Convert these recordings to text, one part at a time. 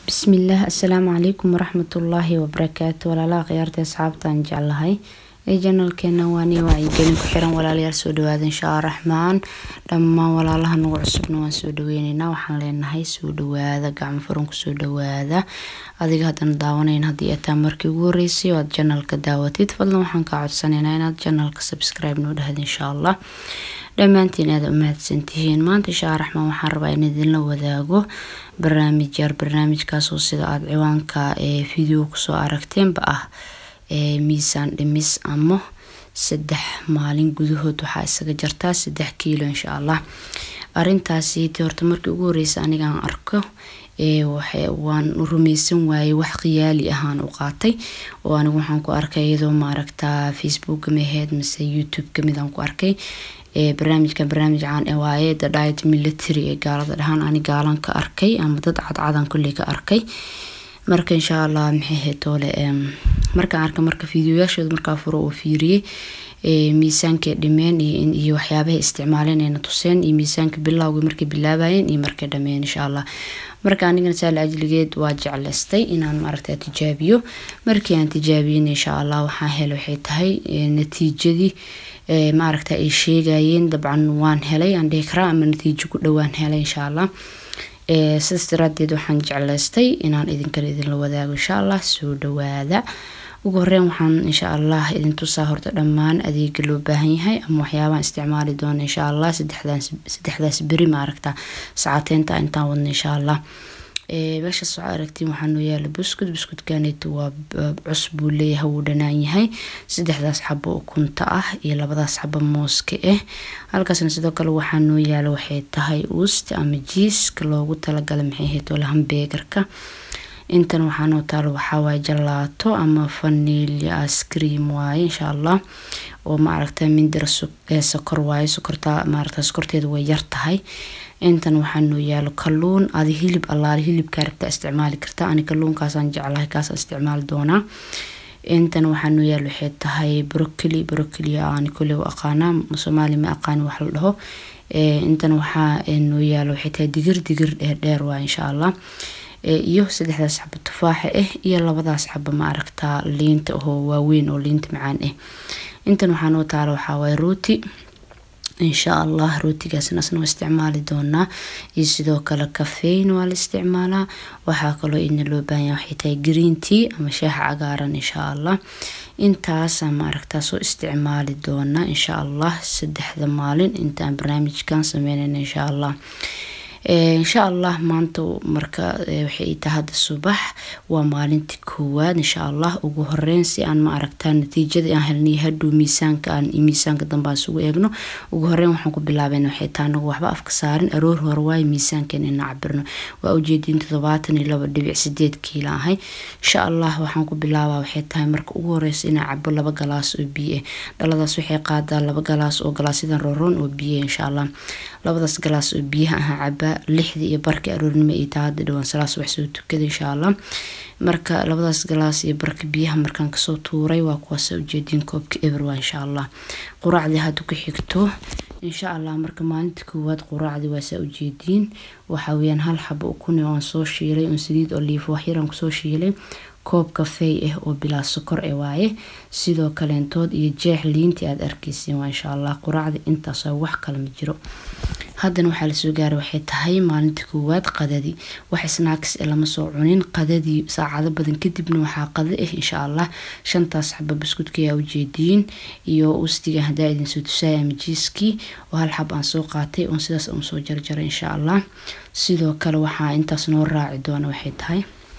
bismillaah assalaamu calaykum waraxmatullaahi wabarakaatu walaalaha khiyaarta asxaabtaan jeclahay ee janalkeena waani wacyigelin ku xiran walaalayaal soo dhawaada insha allah raxmaan dhammaan walaalaha nagu cusubna waan soo dhaweyneynaa waxaan leenahay soo dhawaada gacmo furan kusoo dhawaada adiga haddana daawanayn haddii ataa markii ugu horeysay oo aad janalka daawatid fadlan waxaan kaa codsanaynaa inaad janalka subscribe noo dhahda insha allah dhammaantiin aada u mahadsantihiin maanta insha allah raxmaan waxaan rabaa in idinla wadaago barnaamij yar barnaamijkaasoo sida aada ciwaanka ee video kusoo aragteenba ah ee miisaan dhimis ama saddex maalin gudahood waxaa isaga jartaa saddex kiilo insha allah arintaasi ti horta markii ugu horeysa anigaan arko waan rumeysan waayey wax khiyaali ahaan u qaatay oo anigu waxaan ku arkay iyadoo maaragtaa facebook maheed mise youtube kamid aan ku arkay barnaamijkan barnaamij caan ee waaye the diet military ee gaalada dhahaan ani gaalan ka arkay ama dad cadcadan kulley ka arkay marka insha allah maxay hetoole markaan arkay marka fideoyaashooda markaa furo oo fiiriyey miisaankay dhimeen iyo waxyaabahay isticmaaleen ayna tuseen iyo miisaanka bilowgii markay bilaabayeen iyo markay dhameen insha allah marka anigana saal ajligeed waa jecleystay inaan maaragta tijaabiyo markii aan tijaabiyeen insha allah waxaan helay waxay tahay natiijadii maaragta ay sheegayeen dabcan waan helay aan dhihi karaa ama natiijo ku dhowaan helay insha allah sidaas daraadeed waxaan jecleystay inaan idinkale idinla wadaago insha allah soo dhawaada ugu horeyn waxaan insha allah idin tusaa horta dhammaan adeega loo baahan yahay ama waxyaabahan isticmaali doona insha allah saddexdaas beri maaragta saacateynta intaan wadno insha allah meeshaas waxaa aragtiin waxaa noo yaala buskud buskudkaneeto waa cusbuu leeyahay wuu dhanaan yahay saddexdaas xabo ukunta ah iyo labadaas xabo mooska ah halkaasna sidoo kale waxaa noo yaala waxay tahay uust ama jiiska loogu talagalay maxay ahayd ole hambeegarka intan waxaa noo taalo waxaawaay jalaato ama vanilya ascream waaye insha allah oo maaragta mindira sokor waaye sokorta maaragta sokorteeda way yar tahay intan waxaa noo yaalo kalluun adi hilib allaale hilibkaa rabtaa isticmaali karta ani kalluunkaasaan jeclahay kaasaan isticmaali doonaa intan waxaa noo yaalo waxay tahay brocoli brocoli aan kuley u aqaanaa soomaali ma aqaani wax la dhaho intan waxaa noo yaalo waxay tahay digir digir dheerdheer waa insha allah iyo saddexdaas xabo tufaaxa ah iyo labadaas xabo maaragtaa liinta oo waaweyn oo liinta macaan ah intan waxaa noo taalo waxaa waay rooti insha allah rootigaasna asna waa isticmaali doonaa iyo sidoo kale kafeyn waa la isticmaalaa waxaa kaloo ina loo baahanya waxay tahay green tea ama shaaxa cagaaran insha allah intaasa maaragtaa soo isticmaali doonaa insha allah saddexda maalin intaan barnaamijkan sameynayna insha allah insha allah maanta marka waxay tahay hadda subax waa maalintii koowaad insha allah ugu horeyn si aan ma aragtaa natiijada aan helnay hadhow miisaanka aan miisaanka dambe aan isugu eegno ugu horeyn waxaan ku bilaaben waxay tahay anagu waxba afka saarin aroor hore waayo miisaankan ina cabirno waa ujeediin toddobaatan iyo laba dhibic sideed kiila ahay insha allah waxaan ku bilaabaa waxay tahay marka ugu horeysa inaan cabo laba galaas oo biyo ah dhaladaas waxay qaadaa laba galaas oo galaasyadan rooroon oo biyo insha allah labadaas galaas oo biyaha ahaa cabaa lixdii iyo barka aroornimo iyo taa hadda dhawaan salaas wax soo tukada insha allah marka labadaas galaas iyo barka biyaha markaan kasoo tuuray waa kuwaasa ujeediin koobka eberwa insha allah quraacdii hadda ku xigto insha allah marka maalinta koowaad quraacdii waasaa ujeediin waxaa weyaan hal xabo ukune oo aan soo shiilay oon saliid oliif waxyaraan kusoo shiilay koob kafey ah oo bilaa sokor e waaye sidoo kaleentood iyo jeex liintii aada arkeysiin waa insha allah quraacda intaas wax kale ma jiro haddana waxaa lasoo gaaray waxay tahay maalinta koowaad qadadii wax snaaks e lama soo cunin qadadii saacado badan kadibna waxaa qada ah insha allah shantaas xaba buskudka ayaa ujeediin iyo ustiga hadaa idinsoo tusaaya ama jiiskii oo hal xab aan soo qaatay oon sidaas uun soo jarjaray insha allah sidoo kale waxaa intaas noo raaci doona waxay tahay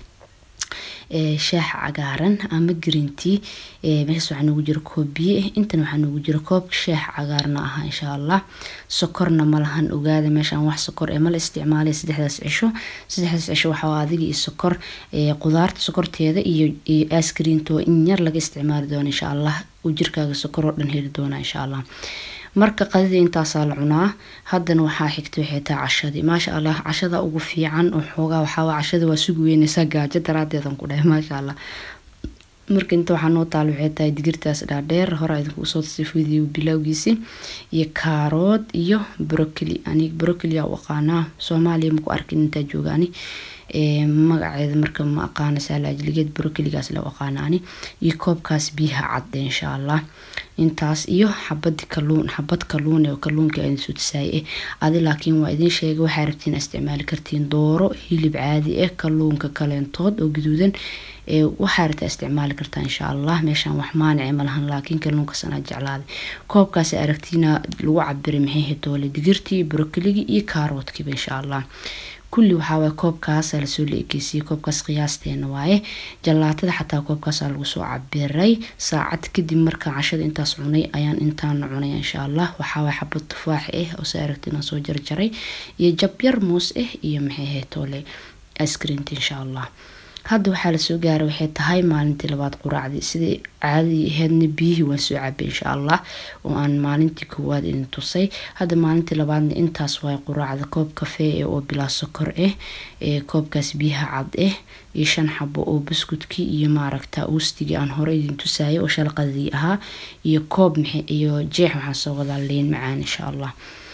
shaaxa cagaaran ama greentea meeshaas waxaa noogu jira koob biyo ah intan waxaa noogu jira koobka shaaxa cagaarna aha insha allah sokorna malahan ogaada meeshaan wax sokor ee mala isticmaalay saddexdaas cisho saddexdaas cisho waxaa adiga iyo sokor qudaarta sokorteeda iyo askriintoo in yar laga isticmaali doono insha allah uu jirkaaga sokor oo dhan heli doona insha allah marka qadidii intaasaa la cunaa haddana waxaa xigta waxay tahay cashadii maasha allah cashada ugu fiican oo xoogaa waxaa cashada waa sugi weyneysaa gaajo daraadeedan ku dhahay maasha allah marka inta waxaa noo taal waxay tahay digirtaas dhaadheer hore idinku usoo sifidiyo bilowgiisi iyo kaarood iyo brocoli anig brocoli aa u aqaanaa soomaaliya maku arkin intaa jooga ani magaceeda marka ma aqaana saalaajligeed brokoligaas la aqaana ani iyo koobkaas biyaha cadde insha allah intaas iyo xabad kaluun xabad kaluun oo kaluunka aan soo tisaaye adi laakiin waa idin sheegay waxaa rabtiin isticmaali kartiin dooro hilib caadi ah kaluunka kaleentood oo gaduudan waxaa rabtaa isticmaali kartaa insha allah meeshaan wax maanice malahan laakiin kaluunkaas anaa jeclaaday koobkaas aragtiina lagu cabiray maxay hetoole digirtii brokoligii iyo kaaroodkiiba insha allah kulli waxaawaay koobkaasa lasoo la ekeysiyey koobkaas qiyaasteena waaye jalaatada xataa koobkaasa lagu soo cabiray saacad kadib markaa cashada intaas cunay ayaan intaana cunay insha allah waxaawaay xabad tufaax ah oo se aragtina soo jarjaray iyo jabyar muus ah iyo maxay hetoole icreamta insha allah hadda waxaa lasoo gaaray waxay tahay maalintii labaad quraacdii sidai caadadii aheedna biyihii waan soo cabay insha allah oo aan maalintii koowaad idin tusay hadda maalintii labaadna intaas waay quraacda koob kafee oo bilaa sokor ah koobkaas biyaha cad ah iyo shan xabo oo buskudkii iyo maaragta uustigii aan hore idin tusayay oo shalqadii ahaa iyo koob iyo jeex waxaan soo wadaa liin macaan insha allah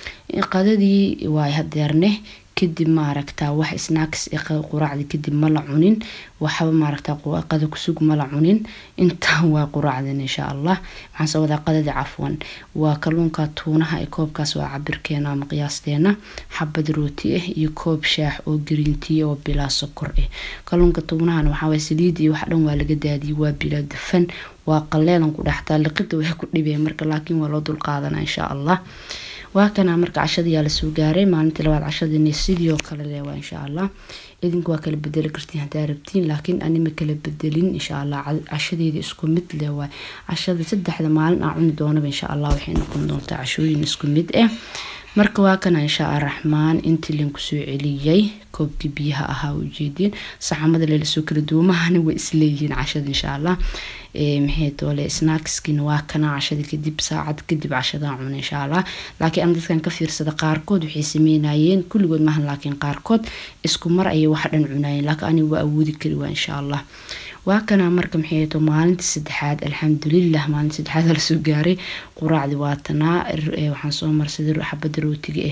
qadadii waay hadeerne kadib maaragta wax snacks quraacdi kadib ma la cunin waxba maaragta qada kusug ma la cunin intaan waa quraacden insha allah waxaan soo wadaa qadadii cafwan waa kaluunka tuunaha ee koobkaas waa cabirkeena ama qiyaasteena xabad rooti ah iyo koob shaax oo gariintiya oo bilaa sokor ah kaluunka tuunahana waxaa saliid iyo wax dhan waa laga daadiyay waa bilaa dufan waa qaleelan ku dhextaa liqida waxay ku dhibeen marka laakiin waa loo dulqaadana insha allah waa kana marka cashadayaa lasoo gaaray maalintii labaad cashadini sidii oo kale leewaa insha allah idinku waa kala bedeli kartiin haddaa rabtiin laakiin anima kala bedelin insha allah cashadeeda isku mid leewaa cashada saddexda maalin aan cuni doonaba insha allah waxay noqon doontaa cashooyin isku mid ah marka waa kana insha araxmaan intii linku soo celiyey koobkii biyaha ahaa ujeediin saxamada leelasoo kala duumahana way isleeyihiin cashada insha allah maxay toole snackskiina waa kana cashada kadib saacad kadib cashadaa cuna insha allah laakiin aan dadkan ka fiirsada qaarkood waxay sameynayeen kulligood maahan laakiin qaarkood isku mar ayay wax dhan cunayeen laakiin aniga waa awoodi kari waa insha allah waa kana marka maxay to maalintii saddexaad alxamdulilah maalintii saddexaad lasoo gaaray quraacdi waatanaa waxaan soo marsaday xabada rootiga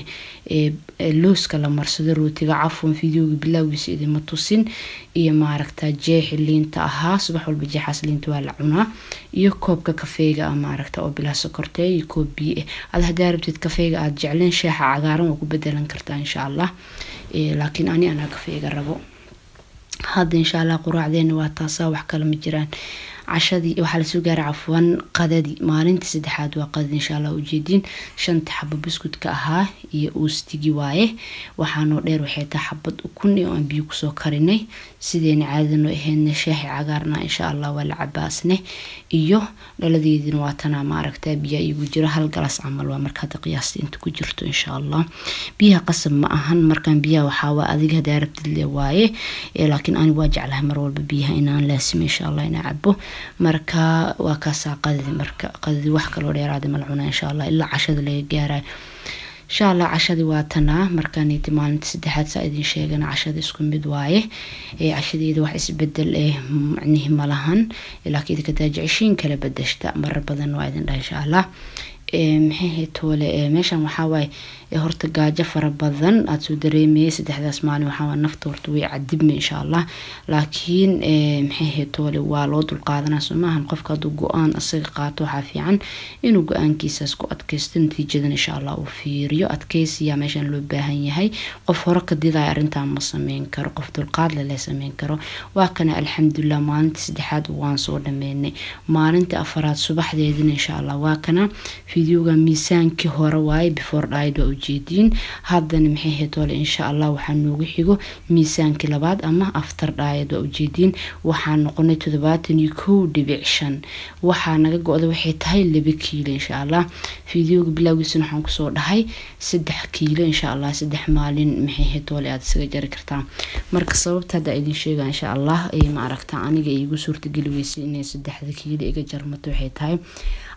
ah looska la marsado rootiga cafwan fideoga bilowgiisa idima tusin iyo maaragta jeexi liinta ahaa subax walba jeexaas liinta waa la cunaa iyo koobka kafeega ah maaragta oo bilaa sokortee iyo koob biyo ah ad hadaa rabtid kafeega aada jecleen sheexa cagaaran waa ku bedelan kartaa insha allah laakiin ani anaa kafeega rabo hadda insha allah quraacdeena waa taasaa wax kale ma jiraan cashadii waxaa lasoo gaaray cafwan qadadii maalintii saddexaad waa qadadi insha allah ujeediin shanta xabo buskudka ahaa iyo uustigii waaye waxaanoo dheer waxay tahay xabad ukun oo aan biyo kusoo karinay sideena caadadanoo ahaydna shaaxi cagaarna insha allah waa la cabaasne iyo dhaladeedina waa tanaa maaragta biyaa igu jiro hal galas camal waa marka hadda qiyaasta inta ku jirto insha allah biyaha qasab ma ahan markaan biyaha waxaawaa adiga hadaa rabtid le waaye laakiin ani waa jeclahay mar walba biyaha inaan laasimo insha allah inaa cabo marka waa kaasaa qadadi marka qadadi wax kaloo dheeraada mala cunaa insha allah ilaa cashada laga gaarayo insha allah cashadii waa tanaa markaaniti maalinta saddexaad saa idin sheegana cashada isku mid waaye cashadeeda wax isbedel eh macnihi malahan laakiin idinka daajiceshiin kala bedeshta marar badan waa idin dhaha insha allah maxay toole meeshan waxawaaye horta gaajo fara badan aada soo dareemayay saddexdaas maalin waxaa nafta horta way cadibma insha allah laakiin maxay toole waa loo dulqaadanaa soo maahan qofka hadduu go-aan isaga qaato waxaa fiican inuu go-aankiisaas ku adkaysto natiijadan insha allah uu fiiriyo adkaysiyaa meeshan loo baahan yahay qof hore ka didaya arrintan ma sameyn karo qof dulqaad lele sameyn karo waa kana alxamdulilah maalinta saddexaad waan soo dhameynay maalinta afaraad subaxdeedina insha allah waa kana fideoga miisaankii hore waaye before died waa ujeediin haddana maxay hetoole insha allah waxaa noogu xigo miisaankii labaad ama after died waa ujeediin waxaa noqonay toddobaatan iyo kow dhibic shan waxaa naga go-da waxay tahay laba kiilo insha allah fideoga bilowgiisana waxaan kusoo dhahay saddex kiilo insha allah saddex maalin maxay hetoole aada isaga jari kartaa marka sababta hadda idin sheega insha allah ma aragta aniga iigu suurtageli weysay inay saddexda kiilo iga jarmato waxay tahay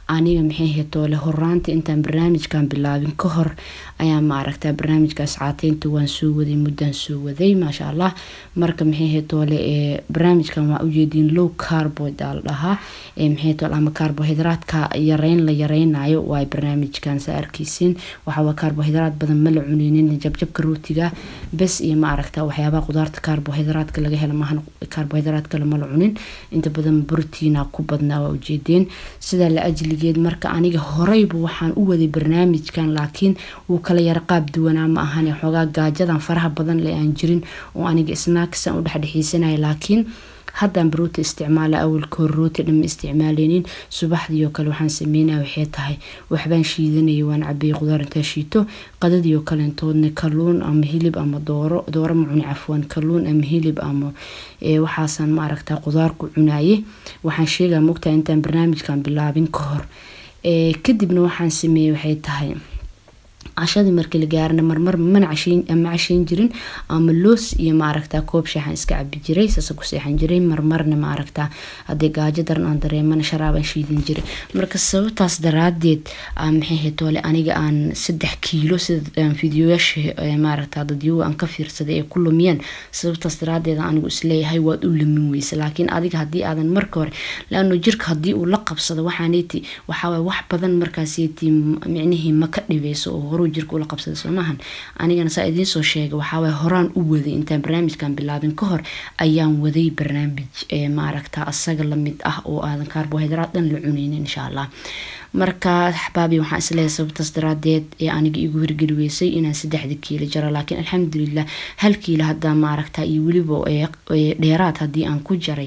aniga maxay hetoole horaanta intaan barnaamijkan bilaabin ka hor ayaa maaragta barnaamijkaas caateynta waan soo waday muddaan soo waday maasha allah marka maxay hetoole barnaamijkan waa ujeediin low carboid aa la dhahaa maxay hetoole ama carbohydraatka yareyn la yareynayo waa barnaamijkan saa arkeysin waxaa carbohydraat badan ma la cuneynin jabjabka rootiga bes iyo ma aragta waxyaabaha qudaarta carbohydraatka laga helo maahan carbohydraat kale ma la cunin inta badan brotiina ku badnaa waa ujeedeen sidaa la ajligeed marka aniga horeyba waxaan u waday barnaamijkan laakiin wuu kala yara qaab duwanaa ma ahan xoogaa gaajadan faraha badan le aan jirin oo aniga snaaksan u dhexdhexeysanaya laakiin haddaan barooti isticmaala awalka hor rooti dhan ma isticmaaleynin subaxdii oo kale waxaan sameynaya waxay tahay waxbaan shiidanaya waan cabeeyay qudaar intaa shiito qadadii oo kaleentoodna kaluun ama hilib ama dooro dooro ma cuni cafwan kaluun ama hilib ama waxaasaan ma aragtaa qudaar ku cunaye waxaan sheegaa mogtahay intaan barnaamijkan bilaabin ka hor kadibna waxaan sameeyey waxay tahay cashadii markii la gaarana marmar mana ma casheyn jirin ama loos iyo maaragtaa koob shaaxan iska cabi jiray saasa ku seexan jiray marmarna maaragtaa haddii gaajo daran aan dareemana sharaabaan shiidan jiray marka sababtaas daraadeed maxay hetoole aniga aan saddex kiilo sida fideoyaasha maaragtaa dadyoga aan ka fiirsaday ee ku lumiyeen sababtaas daraadeed anigu isleeyahay waad u lumin weysa laakiin adiga haddii aadan marka hore laano jirka haddii uu la qabsado waxaaneyti waxaawaay wax badan markaaseti micnihii ma ka dhibeyso oo horuu jirka ula qabsada soomahan anigana saa idiin soo sheegay waxaawaay horaan u waday intaan barnaamijkan bilaabin ka hor ayaan waday barnaamij maaragta asaga lamid ah oo aadan carbohydraat dhan la cuneynin insha allah marka axbaabi waxaan isleeyahay sababtaas daraadeed ee aniga igu hirgeli weysay inaan saddexda kiilo jaro laakiin alxamdulilah hal kiilo haddaa maaragta iyo weliba dheeraad haddii aan ku jaray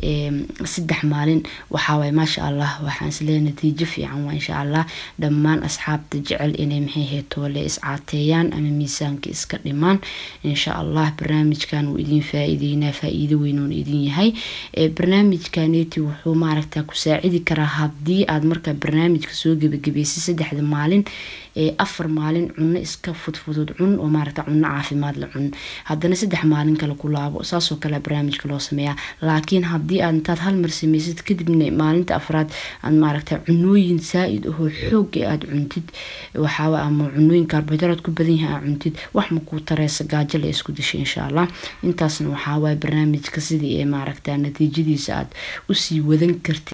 saddex maalin waxaawaay maasha allah waxaan isleeyahay natiijo fiican waa insha allah dhammaan asxaabta jecel inay maxay heetoole iscaateeyaan ama miisaanka iska dhimaan insha allah barnaamijkan wuu idin faa-iideynaa faa-iido weynuun idin yahay barnaamijkaneti wuxuu maaragta ku saacidi karaa haddii aad markaa barnaamijka soo gebagabeysay saddexda maalin ee afar maalin cuno iska fudfudud cun oo maaragta cuno caafimaad la cun haddana saddex maalin kale ku laabo saasoo kale barnaamijka loo sameeyaa laakiin haddii aad intaad hal mar sameysid kadibna maalinta afraad aad maaragta cunooyin saa-id ahoo xoog ee aada cuntid waxaa ama cunooyin carbohydraat ku badan yahay aad cuntid wax makuu tareysa gaajo la isku dishay insha allah intaasna waxaawaay barnaamijka sidii ee maaragta natiijadiisa aad usii wadan kartid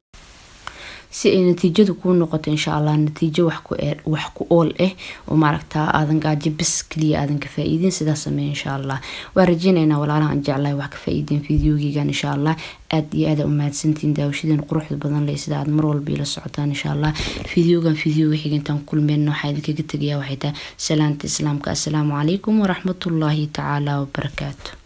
si ay natiijadu kuu noqoto insha allah natiijo wax ku ool ah oo maaragta aadan gaajo bis kaliya aadan ka faa-iidin sidaas sameey insha allah waa rajeynaynaa walaalaha aan jeclahay wax ka faa-iideen fideogeygan insha allah aad iyo aada umahadsantiin daawashadeen quruxda badan leh sida aad mar walba ila socotaan insha allah fideogan fideoga xigintaan kulmeen waxaa idinkaga tegayaa waxay tahay salaanta islaamka assalaamu calaykum waraxmatullaahi tacaala wabarakaatu